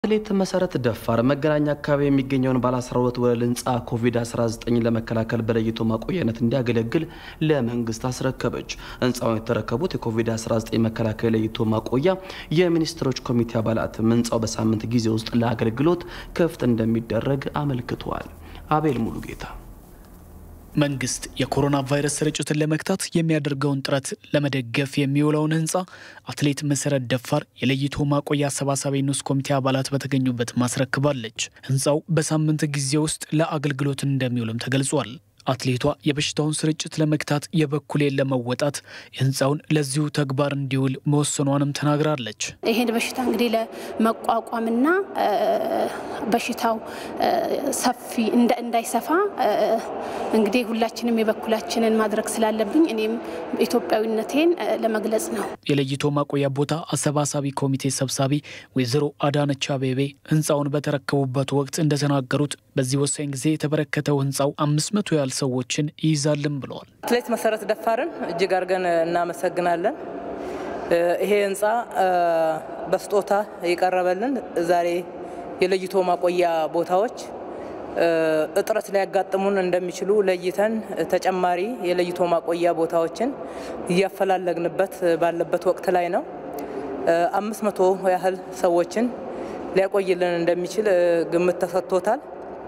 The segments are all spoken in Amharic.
አትሌት መሰረት ደፋር መገናኛ አካባቢ የሚገኘውን ባለ 12 ወለል ህንፃ ኮቪድ-19 ለመከላከል በለይቶ ማቆያነት እንዲያገለግል ለመንግስት አስረከበች። ህንፃውን የተረከቡት የኮቪድ-19 መከላከያ ለይቶ ማቆያ የሚኒስትሮች ኮሚቴ አባላትም ህንፃው በሳምንት ጊዜ ውስጥ ለአገልግሎት ክፍት እንደሚደረግ አመልክተዋል። አቤል ሙሉጌታ መንግስት የኮሮና ቫይረስ ስርጭትን ለመግታት የሚያደርገውን ጥረት ለመደገፍ የሚውለውን ህንፃ አትሌት መሰረት ደፋር የለይቶ ማቆያ አሰባሳቢ ንዑስ ኮሚቴ አባላት በተገኙበት ማስረክባለች። ህንፃው በሳምንት ጊዜ ውስጥ ለአገልግሎት እንደሚውልም ተገልጿል። አትሌቷ የበሽታውን ስርጭት ለመግታት የበኩሌን ለመወጣት ህንፃውን ለዚሁ ተግባር እንዲውል መወሰኗንም ተናግራለች። ይህን በሽታ እንግዲህ ለመቋቋምና በሽታው ሰፊ እንዳይሰፋ እንግዲህ ሁላችንም የበኩላችንን ማድረግ ስላለብኝ እኔም ኢትዮጵያዊነቴን ለመግለጽ ነው። የለይቶ ማቆያ ቦታ አሰባሳቢ ኮሚቴ ሰብሳቢ ወይዘሮ አዳነች አቤቤ ህንፃውን በተረከቡበት ወቅት እንደተናገሩት በዚህ ወሳኝ ጊዜ የተበረከተው ህንፃው አምስት መቶ ያህል ሰዎችን ይይዛልን ብለዋል። አትሌት መሰረት ደፋርን እጅግ አድርገን እናመሰግናለን። ይሄ ህንፃ በስጦታ የቀረበልን ዛሬ የለይቶ ማቆያ ቦታዎች እጥረት ሊያጋጥሙን እንደሚችሉ ለይተን ተጨማሪ የለይቶ ማቆያ ቦታዎችን እያፈላለግንበት ባለበት ወቅት ላይ ነው። አምስት መቶ ያህል ሰዎችን ሊያቆይልን እንደሚችል ግምት ተሰጥቶታል።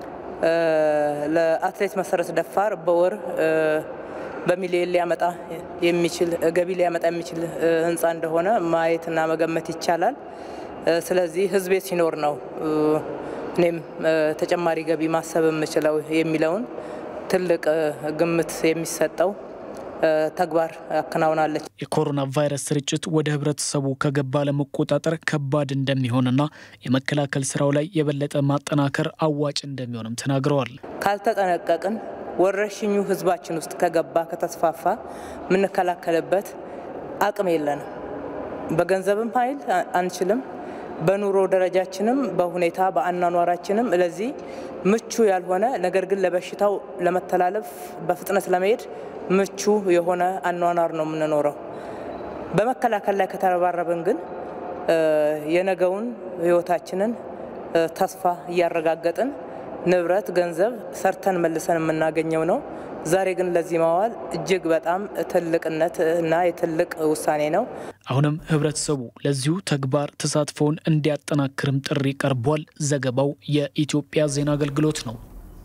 ለአትሌት መሰረት ደፋር በወር በሚሊዮን ሊያመጣ የሚችል ገቢ ሊያመጣ የሚችል ህንፃ እንደሆነ ማየትና መገመት ይቻላል። ስለዚህ ህዝቤ ሲኖር ነው እኔም ተጨማሪ ገቢ ማሰብ የምችለው የሚለውን ትልቅ ግምት የሚሰጠው ተግባር አከናውናለች። የኮሮና ቫይረስ ስርጭት ወደ ህብረተሰቡ ከገባ ለመቆጣጠር ከባድ እንደሚሆንና የመከላከል ስራው ላይ የበለጠ ማጠናከር አዋጭ እንደሚሆንም ተናግረዋል። ካልተጠነቀቅን ወረርሽኙ ህዝባችን ውስጥ ከገባ ከተስፋፋ የምንከላከልበት አቅም የለንም። በገንዘብም ኃይል አንችልም። በኑሮ ደረጃችንም በሁኔታ በአኗኗራችንም ለዚህ ምቹ ያልሆነ ነገር ግን ለበሽታው ለመተላለፍ በፍጥነት ለመሄድ ምቹ የሆነ አኗኗር ነው የምንኖረው። በመከላከል ላይ ከተረባረብን ግን የነገውን ህይወታችንን ተስፋ እያረጋገጥን ንብረት፣ ገንዘብ ሰርተን መልሰን የምናገኘው ነው። ዛሬ ግን ለዚህ ማዋል እጅግ በጣም ትልቅነት እና የትልቅ ውሳኔ ነው። አሁንም ህብረተሰቡ ለዚሁ ተግባር ተሳትፎውን እንዲያጠናክርም ጥሪ ቀርቧል። ዘገባው የኢትዮጵያ ዜና አገልግሎት ነው።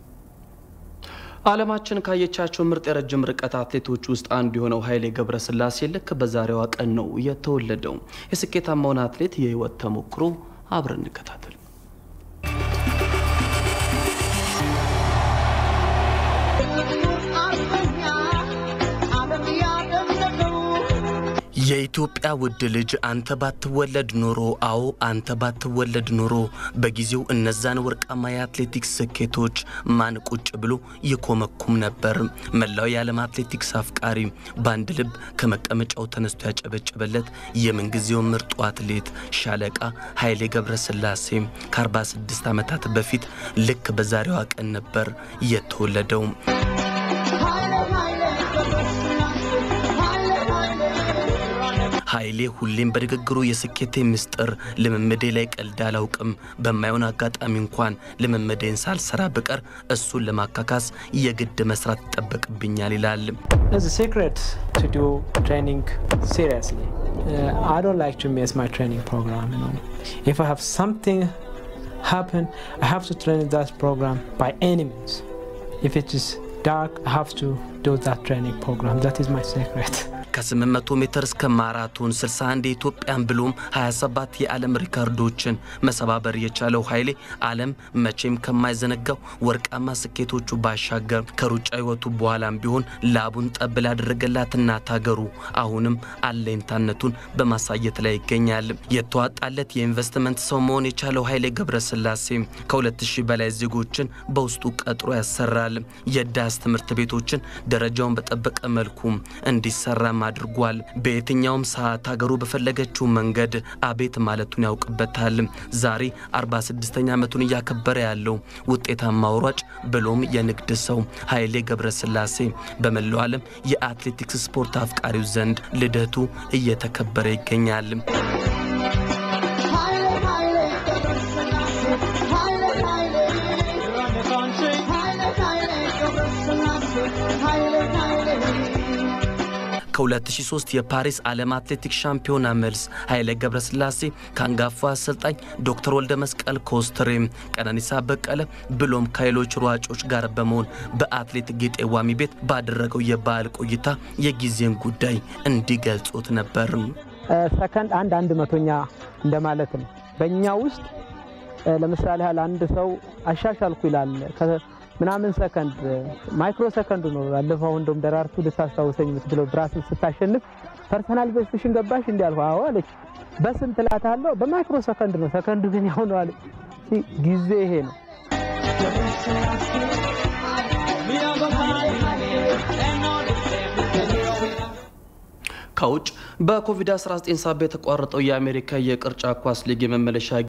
ዓለማችን ካየቻቸው ምርጥ የረጅም ርቀት አትሌቶች ውስጥ አንዱ የሆነው ኃይሌ ገብረስላሴ ልክ በዛሬዋ ቀን ነው የተወለደው። የስኬታማውን አትሌት የህይወት ተሞክሮ አብረን እንከታተል። የኢትዮጵያ ውድ ልጅ አንተ ባትወለድ ኖሮ፣ አዎ አንተ ባትወለድ ኖሮ በጊዜው እነዛን ወርቃማ የአትሌቲክስ ስኬቶች ማን ቁጭ ብሎ ይኮመኩም ነበር? መላው የዓለም አትሌቲክስ አፍቃሪ በአንድ ልብ ከመቀመጫው ተነስቶ ያጨበጨበለት የምንጊዜው ምርጡ አትሌት ሻለቃ ኃይሌ ገብረስላሴ ከ46 ዓመታት በፊት ልክ በዛሬዋ ቀን ነበር የተወለደው። ኃይሌ ሁሌም በንግግሩ የስኬቴ ምስጢር ልምምዴ ላይ ቀልድ አላውቅም፣ በማይሆን አጋጣሚ እንኳን ልምምዴን ሳልሰራ ብቀር እሱን ለማካካስ የግድ መስራት ይጠበቅብኛል ይላል። ከ800 ሜትር እስከ ማራቶን 61 የኢትዮጵያን ብሎም 27 የዓለም ሪካርዶችን መሰባበር የቻለው ኃይሌ ዓለም መቼም ከማይዘነጋው ወርቃማ ስኬቶቹ ባሻገር ከሩጫ ሕይወቱ በኋላም ቢሆን ላቡን ጠብ ላደረገላት እናት ሀገሩ አሁንም አለኝታነቱን በማሳየት ላይ ይገኛል። የተዋጣለት የኢንቨስትመንት ሰው መሆን የቻለው ኃይሌ ገብረስላሴ ከ2000 በላይ ዜጎችን በውስጡ ቀጥሮ ያሰራል። የዳስ ትምህርት ቤቶችን ደረጃውን በጠበቀ መልኩ እንዲሰራ አድርጓል። በየትኛውም ሰዓት ሀገሩ በፈለገችው መንገድ አቤት ማለቱን ያውቅበታል። ዛሬ 46ኛ ዓመቱን እያከበረ ያለው ውጤታማ ሯጭ ብሎም የንግድ ሰው ኃይሌ ገብረስላሴ በመላው ዓለም የአትሌቲክስ ስፖርት አፍቃሪው ዘንድ ልደቱ እየተከበረ ይገኛል። ከ2003 የፓሪስ ዓለም አትሌቲክስ ሻምፒዮና መልስ ኃይሌ ገብረስላሴ ከአንጋፋ አሰልጣኝ ዶክተር ወልደ መስቀል ኮስትሬ፣ ቀነኒሳ በቀለ ብሎም ከሌሎች ሯጮች ጋር በመሆን በአትሌት ጌጤ ዋሚ ቤት ባደረገው የበዓል ቆይታ የጊዜን ጉዳይ እንዲገልጹት ነበር። ሰከንድ አንድ አንድ መቶኛ እንደማለት ነው። በእኛ ውስጥ ለምሳሌ ያህል አንድ ሰው አሻሻልኩ ይላል ምናምን ሰከንድ ማይክሮ ሰከንድ ነው። ባለፈው እንደውም ደራርቱ ልታስታውሰኝ የምትችለው ብራስል ስታሸንፍ ፐርሰናል ቤስትሽን ገባሽ እንዲ ያልኩ አዎ አለች። በስንት እላታለሁ? በማይክሮ ሰከንድ ነው። ሰከንዱ ግን ያው ነው አለች። ጊዜ ይሄ ነው። ከውጭ በኮቪድ-19 ሳቢያ የተቋረጠው የአሜሪካ የቅርጫት ኳስ ሊግ የመመለሻ